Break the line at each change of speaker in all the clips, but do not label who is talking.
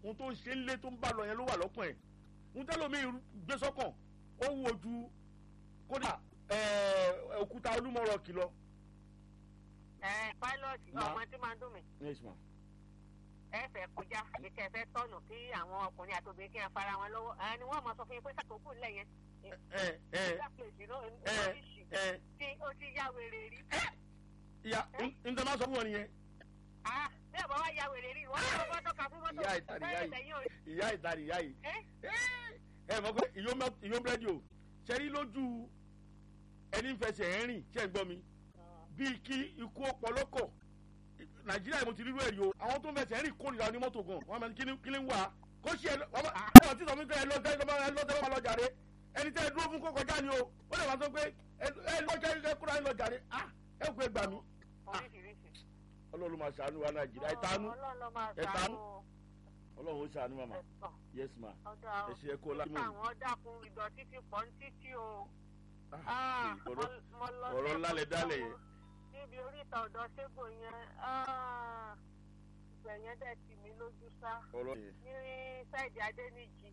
ohun tó ń ṣe ń lé tó ń bá lọ yẹn ló wà lọ́kàn ẹ̀ ohun tẹ́lómi gbé sọ́kàn ó wù ojú kódà òkúta olúmọ̀rọ̀ kìlọ̀.
ẹ pilot ọmọ tí máa ń dùn mí
yes ma.
ẹ fẹ́ kọjá àbí kẹ́ ẹ fẹ́ tọ̀nù kí àwọn ọkùnrin àti obìnrin kí ẹ fara wọn lọ́wọ́ ẹ ni wọ́n mọ̀ sọ fún yín pé sàkókò ńlẹ̀ yẹn.
ẹ ẹ ẹ ẹ
tí ó ti yá wèrè rí.
ìyá n tẹ́ máa sọ fún wọn nìyẹn.
ah bí ọba wa yá wèrè rí wọ́n ní wọ́n tọ́ka fún mọ́tò
ìyá ìtàrí ìyá yìí ìyá ìtàrí ìyá yìí. ẹ mọ̀ pé ìyó búrẹ́dì o ṣe rí lójú ẹni fẹsẹ̀ ẹ̀ rìn ṣe ń gbọ́ mi bíi kí ikú ọpọlọkọ̀ nàìjíríà mo ti rírú ẹ̀rí o àwọn tó ń fẹsẹ̀ rìn kórìíra ní mọ́tò gan wọn máa kí ni ń wà kó ṣe ẹ ọ tí sọmi pé ẹ lọ́tẹ́ ẹ lọ́tẹ́ wọn lọ jàre ẹni tẹ́ ẹ dúró fún kó kọjá ni o ó lè máa sọ pé ẹ lọ́jọ́ ẹ kúrò ẹ lọ jàre ah ẹ kú ẹ gbà mí. ọlọ́run máa ṣàánú wa nàìjíríà ẹ tánú ẹ tánú ọlọ́run ó ṣàánú màmá yes ma ẹ ṣe ẹ kó láti mọ̀
àwọn dákun ìdọ̀tí ti pọ̀ ní títí o.
ọ̀rọ̀ ńlá lẹ dálẹ̀ yẹn
níbi oríta ọ̀dọ́ ṣégbò yẹn ìgbẹ̀ yẹn dẹ̀ tì mí lójú sá ní sáìdì adéníjì.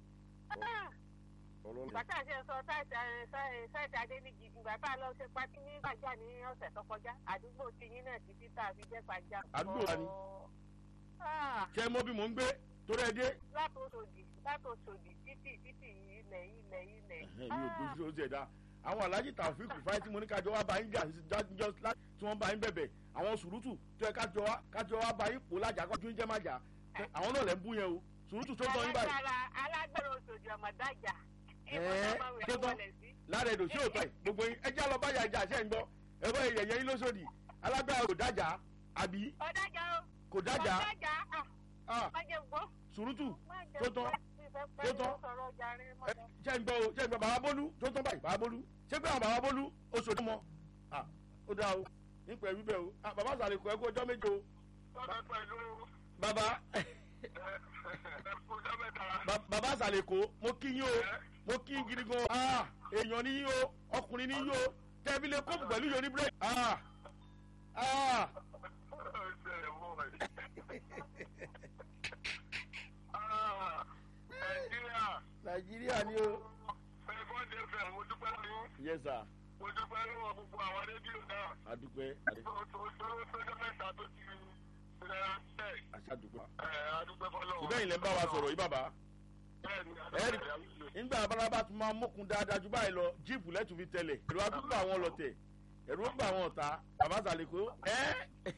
bàtà ṣe sọ sáìdì adéníjì ìgbà tá a lọ ṣe pátí ní gbàjà ní ọ̀sẹ̀ tó kọjá àdúgbò tiyín náà títí tá a fi jẹ́ gbàjà.
àdúgbò wa ni ṣé mo bí mò ń gbé torí ẹ dé.
látòsòdì látòsòdì títì títì ilẹ̀ ilẹ̀ ilẹ̀.
mi ò dójú ojú ẹ̀ dá àwọn alhaji taofik rufai tí mo ní kájọ wá bá yín jà jọ tí wọ́n bá yín bẹ̀bẹ̀ àwọn sùrùtù tó yẹ kájọ wá kájọ wá bá yín pò lájà kọjú ń jẹ́ má jà àwọn náà lẹ́ ń bú yẹn o sùrùtù tó tọ́ yín báyìí.
alágbèrè òṣòdì ọmọdájà.
ẹ̀ẹ́ tó tọ́ lára èdò sí òótọ́ ẹ̀ gbogbo yín ẹjẹ́ lọ báyà ìjà ṣẹ́ ń gbọ́ ẹ̀rọ ìyẹ̀yẹ́ yín lóṣòdì alágbèrè kò dájà àbí kò dájà sùrùtù tó tọ́ tó tọ́ ṣe ń gbọ́ o ṣe ń gbọ́ bàbá bólú tó tán báyìí bàbá bólú ṣé pé àwọn bàbá bólú oṣù tó mọ ó dáa o nípa ẹ̀rí bẹ́ẹ̀ o bàbá sàlẹ̀kọ̀ ẹ̀kọ́ ọjọ́ méje o. bàbá bàbá sàlẹ̀kọ̀ mo kí yín o mo kí yín gidi gan èèyàn ní yín o ọkùnrin ní yín o tẹ́bí lè kóòpù pẹ̀lú yóò ní bírèkì. nàìjíríà ni o.
ẹ̀fọ́ ní ẹ̀fẹ̀ mo dúpẹ́ lọ́wọ́.
yes sir.
mo dúpẹ́ lọ́wọ́ gbogbo àwọn rédíò náà.
adúpẹ́.
tọ́jọ́ mẹ́ta tó ti rẹ̀ ẹ́.
aṣáàdúpẹ́.
ẹ̀ adúpẹ́ fọlọ́wọ́.
ìbẹ́ yìí lè ń bá wa sọ̀rọ̀ yìí bàbá. ẹ̀rí nígbà abárábá tún máa mókun dáadáa ju báyìí lọ jíìpù lẹ́tù fi tẹ̀lẹ̀ ẹ̀rọ adúgbò àwọn ọlọ́tẹ̀ ẹ̀rọ ó gbà àwọn ọ̀tá bàbá sàlẹ̀kọ́ ẹ́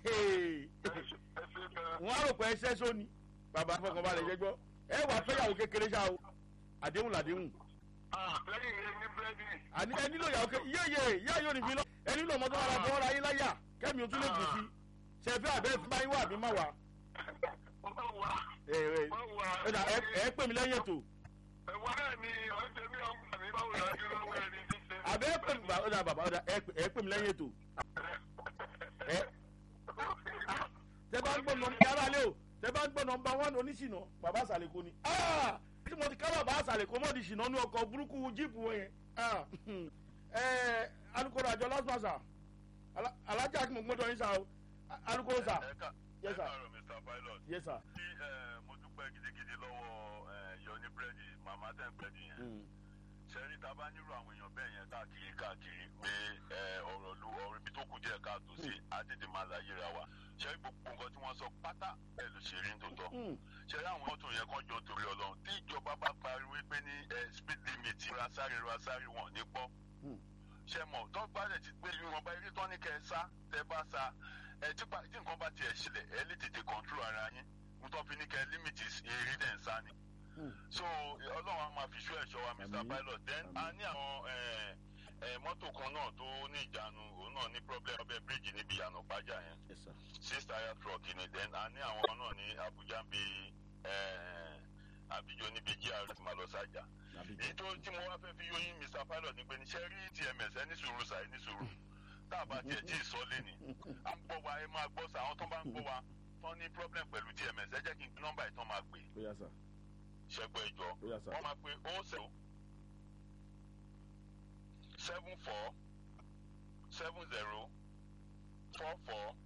wọ́n á rò pé ẹṣẹ́ sóni bàbá fọkànbalẹ̀ jẹ́ gbọ́ ẹ wà fẹ́yàwó kékeré ṣá o àdéhùn làdéhùn.
lẹ́yìn ìyẹn ní búrẹ́dì.
àní ẹ nílò ìyàwó kékeré yéye yéye yóò ní fi lọ ẹ nílò ọmọ tó wà láti wọ́n ra yín láyà kẹ́mi o tún lè gùn sí ṣe fẹ́ àbẹ́ fún báyìí wà àbí má wà. ẹ ẹ ẹ pè mí lẹ́yìn ètò.
ẹ̀wọ̀n náà ni ọ̀sẹ̀ mi ọ̀gbọ̀n mi báwo la dúró lọ́wọ́ ẹni tí ṣe.
àbẹ́ pè mí ọ̀dà bàbá ọ̀dà ẹ pè mí lẹ́yìn ètò. tẹ bá ń gbọ́ nọ yàrá lé o tẹ bá ń gbọ́ nọmba wán oníṣìnà bàbá àsàlẹ̀kọ ni tí mo ti ká bàbá àsàlẹ̀kọ mọ́ di ṣìnà ní ọkọ̀ burúkú jíìpù wọn yẹn alukoro àjọ lásìmọ̀sà alájà kí mo gbọ́dọ̀ yín sá o alukoro sá.
ẹ káàárọ̀ mr pilot.
yes sir.
tí mo dúpẹ́ gidigidi lọ́wọ́ yọní búrẹ́dì màmá tẹ̀ búrẹ́dì yẹn sẹ́rí tá a bá nírú àwọn èèyàn bẹ́ẹ̀ yẹn káàkiri káàkiri pé ọ̀rọ̀ lu ọ̀rọ̀ ibi tó kù díẹ̀ káàtó sí àtètè máa láyé ra wa sẹ́rí gbogbo nǹkan tí wọ́n sọ pátá ẹ̀ ló ṣe rí ní tòótọ́ sẹ́rí àwọn mọ́tò yẹn kan jọ torí ọlọ́run tí ìjọba bá pariwo pé ní speed limit rasáré rasáré wọn ní gbọ́ ṣe mọ̀ tó bá lẹ̀ ti gbé ìwọ̀nba eré tó ní kẹ́ ẹ sá tẹ́ bá sá ẹ tí nǹkan bá tiẹ̀ ṣẹlẹ̀ ẹ lè tètè control ara yín mo tọ́ fi ní kẹ́ limit eré dẹ̀ ń sá ni so ọlọ́run á máa fi ṣú ẹ̀ṣọ́ wa mr pilot then a ní àwọn mọ́tò kan náà tó ní ìjánu òun náà ní problem ọbẹ̀ bíríìjì níbi ìyànà pàjá yẹn six tire truck ni then a ní àwọn náà ní abuja bí àbíjọ níbi gr tí màá lọ sájà èyí tó tí mo wá fẹ́ fi yóyin mr pilot ní pé níṣẹ́ rí tms ẹ ní sùúrù sà ẹ ní sùúrù tá a bá tiẹ̀ tí ì sọ lé ní à ń gbọ́ wa ẹ máa gbọ́ sà àwọn tó bá ń gbọ́ wa tán ní problem pẹ̀lú tms ẹ jẹ́ kí n nọ́mbà ìtàn máa pè ṣẹgbẹ́ ìjọ wọ́n máa pe ó seven seven four seven zero four four